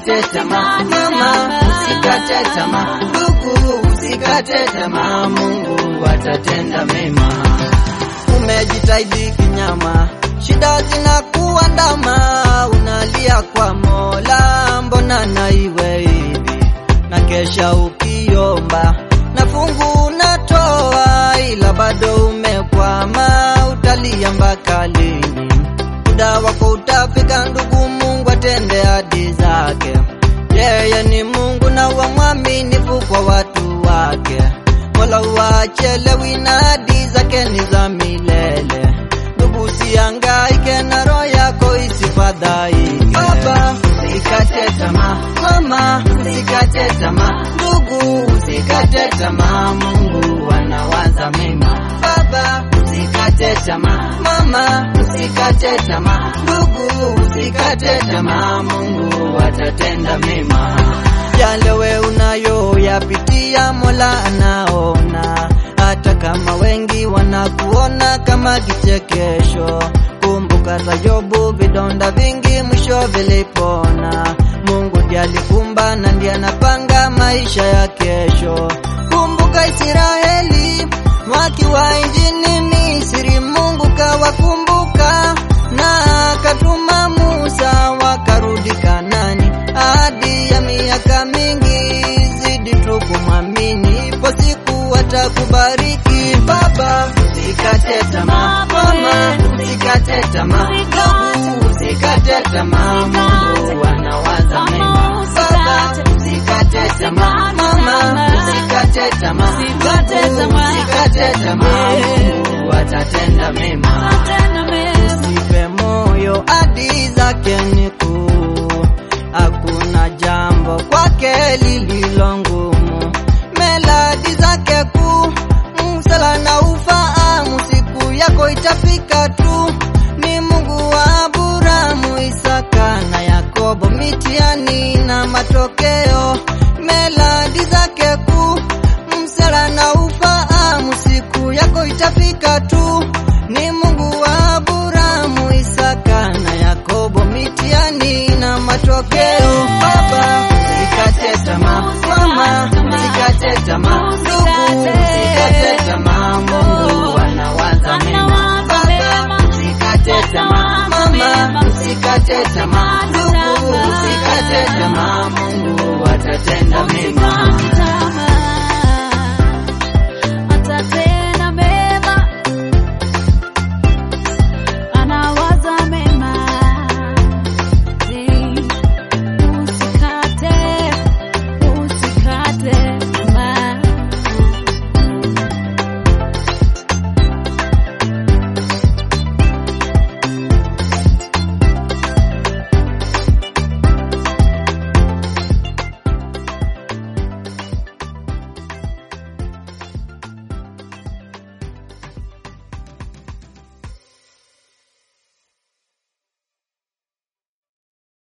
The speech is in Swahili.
usikate tamaa mama, usikate tamaa ndugu, usikate tamaa, Mungu atatenda mema. Umejitahidi kinyama, shida zinakuandama, unalia kwa Mola, mbona na iwe hivi? Na kesha ukiomba na fungu unatoa, ila bado umekwama, utalia mpaka lini? Muda wako utafika, ndugu, Mungu atende ahadi zake. Yeye ni Mungu na wa mwaminifu kwa watu wake. Mola wachelewi na ahadi zake ni za milele. Ndugu, usihangaike na roho yako isifadhaike. Baba, usikate tamaa. Mama, usikate tamaa. Ndugu, usikate tamaa. Mungu anawaza mema. Baba, usikate tamaa. Mama, usikate tamaa. Ndugu, usikate tamaa. Mungu atatenda mema. Yale we unayoyapitia Mola anaona, hata kama wengi wanakuona kama kichekesho. Kumbuka za Yobu, vidonda vingi mwisho vilipona. Mungu ndiye alikumba na ndiye anapanga maisha ya kesho. Kumbuka Israeli wakiwa nchini Misri, Mungu kawakumbuka na akatuma Musa wakarudi Kanani. Ahadi ya miaka mingi, zidi tu kumwamini, ipo siku atakubariki. Baba, usikate tamaa. Mama, usikate tamaa. Ndugu, usikate tamaa. Mungu anawaza mema. Baba, usikate tamaa. Mama, usikate tamaa. Ndugu, usikate tamaa. Mungu atatenda mema. Usife moyo, ahadi zake ni kuu, hakuna jambo kwake lililo ngumu. Melodi zake kuu, msala na ufahamu, siku yako itafika tu. Ni Mungu wa Aburahamu, Isaka na Yakobo, mitihani na matokeo. Melodi zake kuu, msala na ufahamu, siku yako itafika tu. Ni Mungu wa Aburahamu, Isaka na Yakobo, mitihani na matokeo. Baba, usikate tamaa. Mama, usikate tamaa. Ndugu, usikate tamaa. Mungu anawaza mema. Baba, usikate tamaa. Mama, usikate tamaa. Ndugu, usikate tamaa. Mungu atatenda mema.